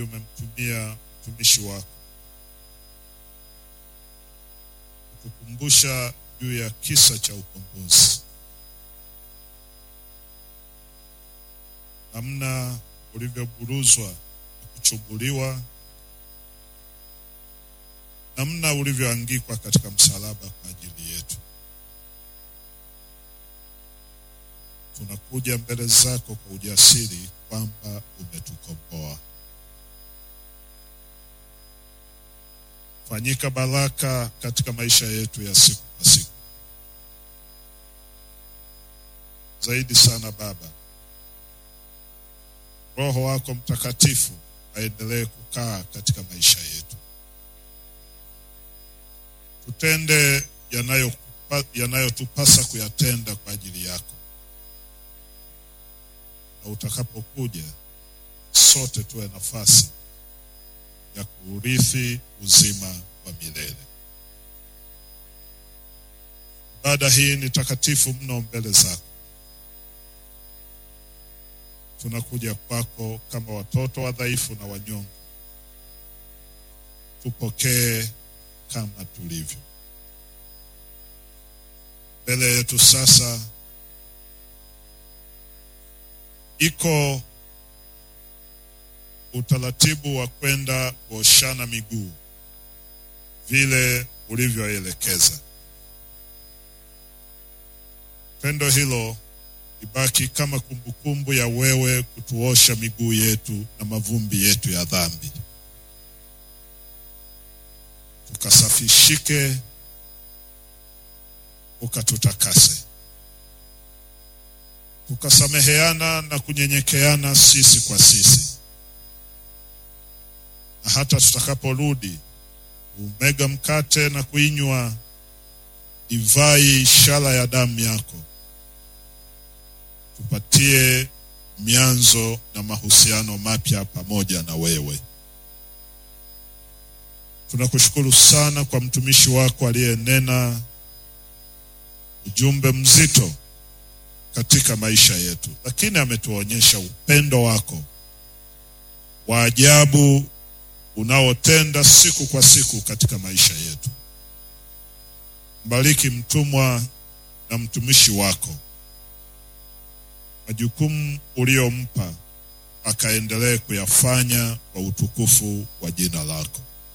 umemtumia mtumishi wako kukukumbusha juu ya kisa cha ukombozi, namna ulivyoburuzwa na kuchubuliwa, namna ulivyoangikwa katika msalaba kwa ajili yetu. Tunakuja mbele zako kwa ujasiri kwamba umetukomboa. Fanyika baraka katika maisha yetu ya siku kwa siku. Zaidi sana Baba, Roho wako Mtakatifu aendelee kukaa katika maisha yetu, tutende yanayotupasa kuyatenda kwa ajili yako, na utakapokuja sote tuwe nafasi ya kuurithi uzima wa milele. Ibada hii ni takatifu mno mbele zako. Tunakuja kwako kama watoto wadhaifu na wanyonge, tupokee kama tulivyo. Mbele yetu sasa iko utaratibu wa kwenda kuoshana miguu vile ulivyoelekeza. Tendo hilo ibaki kama kumbukumbu ya wewe kutuosha miguu yetu na mavumbi yetu ya dhambi, tukasafishike, ukatutakase, tukasameheana na kunyenyekeana sisi kwa sisi na hata tutakaporudi umega mkate na kuinywa divai, ishara ya damu yako, tupatie mianzo na mahusiano mapya pamoja na wewe. Tunakushukuru sana kwa mtumishi wako aliyenena ujumbe mzito katika maisha yetu, lakini ametuonyesha upendo wako wa ajabu unaotenda siku kwa siku katika maisha yetu. Mbariki mtumwa na mtumishi wako, majukumu uliyompa akaendelee kuyafanya kwa utukufu wa jina lako.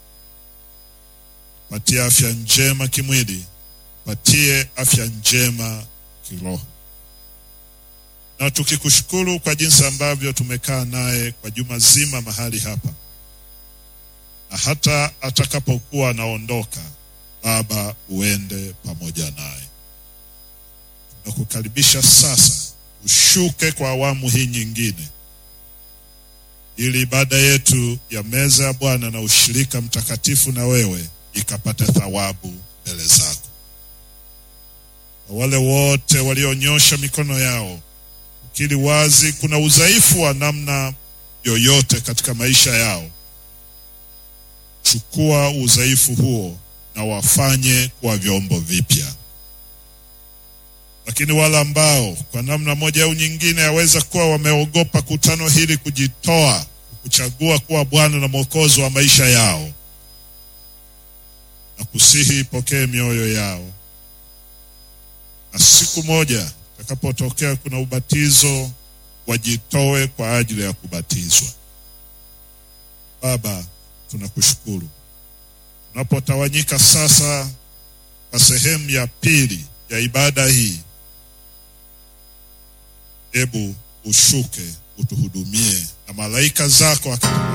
Patie afya njema kimwili, patie afya njema kiroho, na tukikushukuru kwa jinsi ambavyo tumekaa naye kwa juma zima mahali hapa na hata atakapokuwa anaondoka, Baba, uende pamoja naye. Tunakukaribisha sasa, ushuke kwa awamu hii nyingine, ili ibada yetu ya meza ya Bwana na ushirika mtakatifu na wewe ikapate thawabu mbele zako. Kwa wale wote walionyosha mikono yao ukiri wazi kuna udhaifu wa namna yoyote katika maisha yao chukua udhaifu huo na wafanye kuwa vyombo vipya. Lakini wale ambao kwa namna moja au nyingine yaweza kuwa wameogopa kutano hili kujitoa kuchagua kuwa Bwana na Mwokozi wa maisha yao, na kusihi ipokee mioyo yao, na siku moja itakapotokea kuna ubatizo wajitoe kwa ajili ya kubatizwa. Baba, tunakushukuru tunapotawanyika sasa kwa sehemu ya pili ya ibada hii. Hebu ushuke utuhudumie na malaika zako